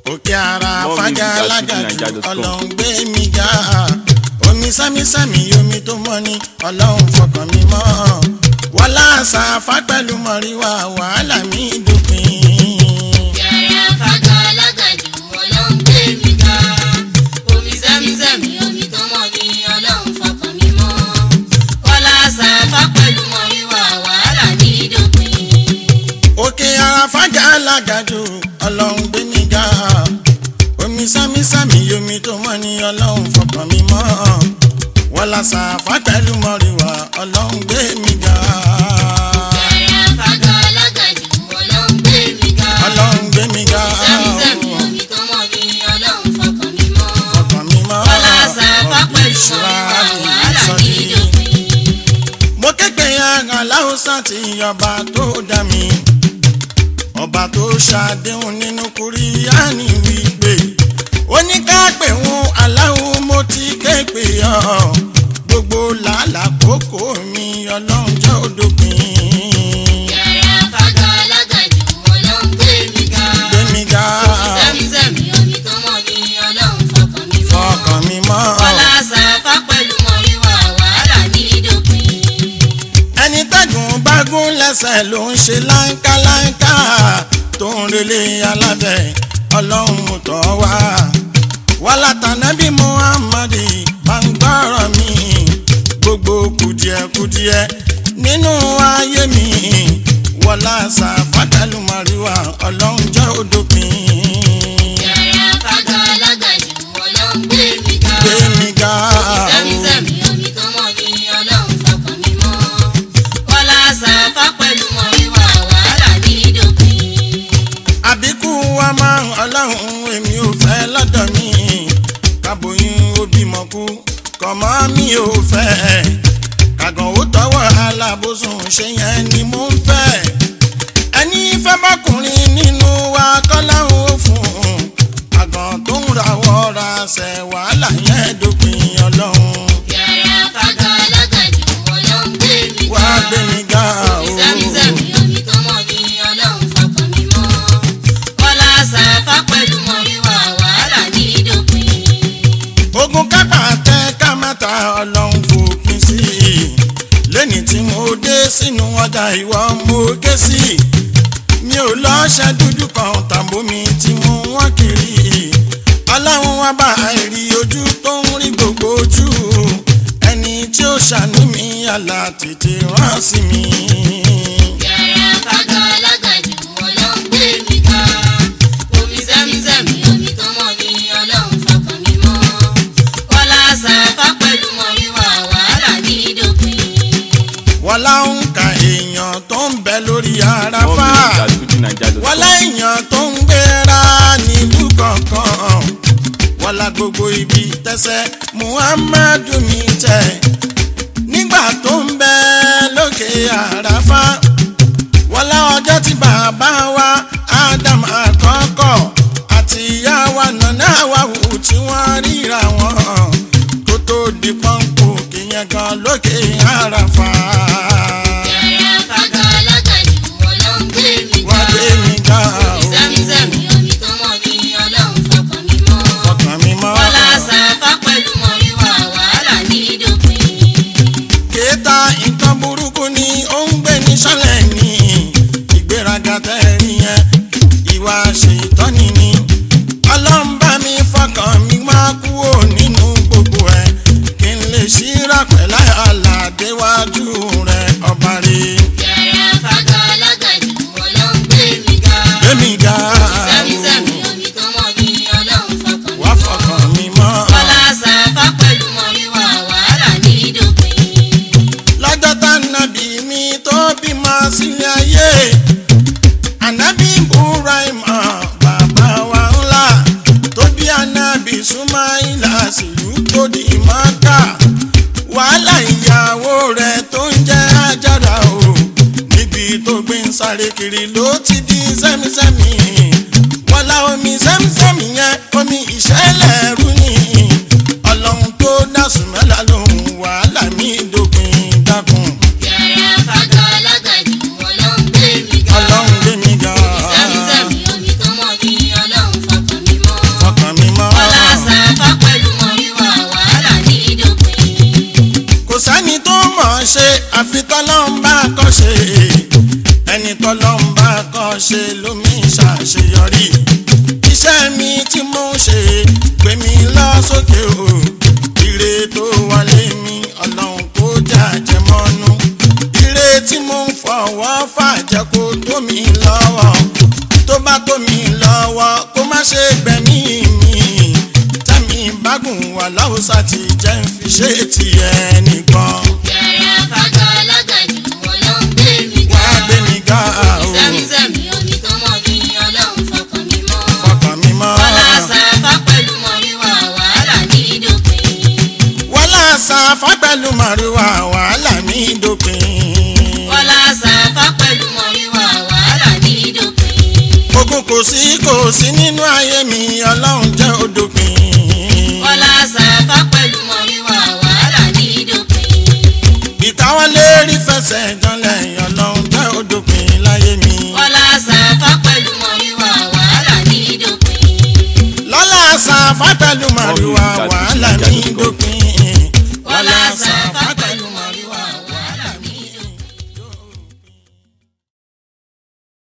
òkè ara More fájà music at alágàjù fujininja.com. ọlọ́run gbé mi ga omi sámísámí omi tó mọ́ ni ọlọ́run fọkàn mi mọ́ wọlá àṣà afá pẹ̀lú mọ̀ríwá wàhálà mi dópin. Yàrá fàgà alágàjù ọlọ́run gbé mi ga. Omi sẹ́mísẹ́mí omi tó mọ́ ni ọlọ́run fọkàn mi mọ́. Kọ́lá sàfà pẹ̀lú mọ̀ríwá wàhálà ní dópin. òkè ara fájà alágàjù ọlọ́run gbé mi ga omi sámísámí omi tó mọ́ ni ọlọ́run fọkàn mi mọ́ wọlá àṣà afá pẹ̀lú mọ̀ríwá ọlọ́run gbé mi ga Yàrá fàgà alágàjù ọlọ́run gbé mi ga. ọlọ́run gbé mi ga Sẹ́mísẹ́mí omi tó mọ́ ni ọlọ́run fọkàn mi mọ́. fọkàn mi mọ́ Kọ́lá sàfà pẹ̀lú ìṣúra mọ̀ríwá àti wàhálà ní ìsọdí. dópin. mo képe ara láwùsá tí ọba tó dá mi ọba tó ṣàdéhùn nínú kúríyáni wípé oníkàpẹ̀ wọn aláwo mo ti képe ọ gbogbo làálàá kókó mi ọlọ́run jẹ́ òdòpin Yàrá fàgà alágàjù ọlọ́run gbé mi ga. gbẹmí ga Sẹ́mísẹ́mí omi tó mọ́ ni ọlọ́run fọkàn mi mọ́. fọkàn mi mọ́ Kọ́lá sàfà pẹ̀lú mọ̀ríwá wàhálà ní dópin. ẹni tẹ́gùn bá gún lẹ́sẹ̀ ló ń ṣe láńkáláńká tó ń relé alábẹ́ ọlọ́run mú tọ́ wá. wàhálà tànàbí muhammadi pàǹgbọ́rọ̀ mi gbogbo kùdìẹ̀kùdìẹ̀ nínú ayé mi wọlá sàfàtàlù màríwá ọlọ́run jẹ́ òdòpin. Yàrá fàgà alágàjù ọlọ́run gbé mi ga. gbé mi ga Sẹ́mísẹ́mí omi tó mọ́ ni ọlọ́run fọkàn mi mọ́. Kọ́lá sàfà pẹ̀lú mọ̀ríwá wàhálà ní dópin. àbíkú wa máa ń ọlọ́run èmi ò fẹ́ lọ́dọ̀ mi kábòyún ó bímọ kú kọ̀mọ́ mi ò fẹ́ kàgàn ó tọwọ́ alábòsùn ṣe yẹn ni mo ń fẹ́ ẹni fẹ́ bọ́kùnrin nínú wa kọ́láhùn ó fún un àgàn tó ń rawọ́ ra ṣẹ̀ wàhálà yẹn dópin ọlọ́run Yàrá fàgà alágàjù ọlọ́run gbé mi ga. wá gbé mi ga o. Sẹ́mísẹ́mí omi tó mọ́ ni ọlọ́run fọkàn mi mọ́. Kọ́lá sàfà pẹ̀lú mọ̀ríwá wàhálà ní dópin. ogun kápá tẹ kámẹ́ta ọlọ́run fòpin sí i lẹ́ni tí mo dé sínú ọjà ìwọ mo ké sí i mi ò lọ́ṣẹ́ dúdú kan tàbómi tí mo wọ́n kiri ọlọ́run wá bá àìrí ojú tó ń rí gbogbo ojú ẹni tí ó ṣàánú mi àlà tètè rán sí mi. Yàrá fàgà alágàjù ọlọ́run gbé mi ga. Omi sẹ́mísẹ́mí omi tó mọ́ ni ọlọ́run fọkàn mi mọ́. Kọ́lá sàfà pẹ̀lú mọ̀ríwá wàhálà ní dópin. wọ́n láwọn ka èèyàn tó ń bẹ lórí More àràfà. music at fujininja.com. wọ́n láìyàn tó ń gbéra nílùú kọ̀ọ̀kan wọ́n la gbogbo ibi tẹ́sẹ̀ muhammadu mi tẹ̀ nígbà tó ń bẹ lókè àràfà wọ́n lá ọjọ́ tí bàbá wa adam àkọ́kọ́ àti ìyá wa nàná wa wù tí wọ́n ríra wọn kó tó di pọ́ńpù kìyẹn gan lókè àràfà Yàrá fàgà alágàjù ọlọ́run gbé mi wọ́n ga. gbé mi ga Omi o. sẹ́mísẹ́mí omi tó mọ́ ni ọlọ́run fọkàn mi mọ́. ọkàn mi mọ́. Kọ́lá sàfà pẹ̀lú mọ̀ríwá wàhálà ní dópin. kéèta nǹkan burúkú ni ó ń gbé ní sálẹ̀ ní ìgbéraga tẹ́rí yẹn ìwà ṣètọ́ni ni ọlọ́mbà mi fọkàn mi máa kúrò nínú gbogbo ẹ̀ kí n lè ṣíra pẹ̀lá àlàdéwájú rẹ̀ ọba rẹ̀ Yàrá fàgà alágàjù ọlọ́run gbé mi ga. gbẹ̀mí ga Sẹ́mísẹ́mí omi tó mọ́ ni ọlọ́run fọkàn mi wá mọ́. fọkàn mi mọ́ Kọ́lá sàfà pẹ̀lú mọ̀ríwá wàhálà ní dópin. lọ́jọ́ tá nàbí mi tó bímọ sílé ayé ànábì ibrahima bàbá wa ńlá tó bí ànábì sumaila sílùú tó di mọ́kà wàhálà ìyàwó rẹ̀ tó ń jẹ́ ajára o níbi tó gbé ń sáré kiri ló ti di sẹ́mísẹ́mí wọ́lá omi sẹ́mísẹ́mí yẹn omi ìṣẹ̀lẹ̀ rú ni ọlọ́run tó dá sùmẹ́lá lòun wàhálà mi dópin dákun Yàrá fàgà alágàjù ọlọ́run gbé mi ga. ọlọ́run gbé mi ga. Sẹ́mísẹ́mí omi tó mọ́ ni ọlọ́run fọkàn mi mọ́. ṣe àfi tọ́lọ́run bá kọ́ ṣe ẹni tọ́lọ́run bá kọ́ ṣe lómi ṣàṣeyọrí iṣẹ́ mi tí mo ń ṣe gbé mi lọ sókè o ire tó wọlé mi ọlọ́run kó jẹ́ àjẹmọ́nú ire tí mo ń fọwọ́ fàjẹ́ kó tó mi lọ́wọ́ tó bá tó mi lọ́wọ́ kó má ṣe gbẹ̀mí mi tẹ́mi bágùn wà láwùsà ti jẹ́ ń fi ṣe tiẹ̀ nìkan Yàrá fàgà alágàjù wọn ló ń gbé mi wá ga. gbé mi ga o Sẹ́mísẹ́mí omi tó mọ́ ni ọlọ́run fọkàn mi mọ́. fọkàn mi mọ́ Bọ́lá Sàfá pẹ̀lú mọ̀ríwá wàhálà ní dópin. wọ́lá sàfà pẹ̀lú màrúwà wàhálà mi dópin Bọ́lá Sàfá pẹ̀lú mọ̀ríwá wàhálà ní dópin. ogun kò sí kò sí nínú ayé mi ọlọ́run jẹ́ odòpin Bọ́lá Sàfá pẹ̀lú mọ̀ríwá wàhálà ní dópin. ìkáwọ́lé rí fẹsẹ̀ janlẹ̀ ọlọ́run jẹ́ odòpin láyé mi Bọ́lá Sàfá pẹ̀lú mọ̀ríwá wàhálà ní dópin. lọ́lá sàfà pẹ̀lú màrúwà wàhálà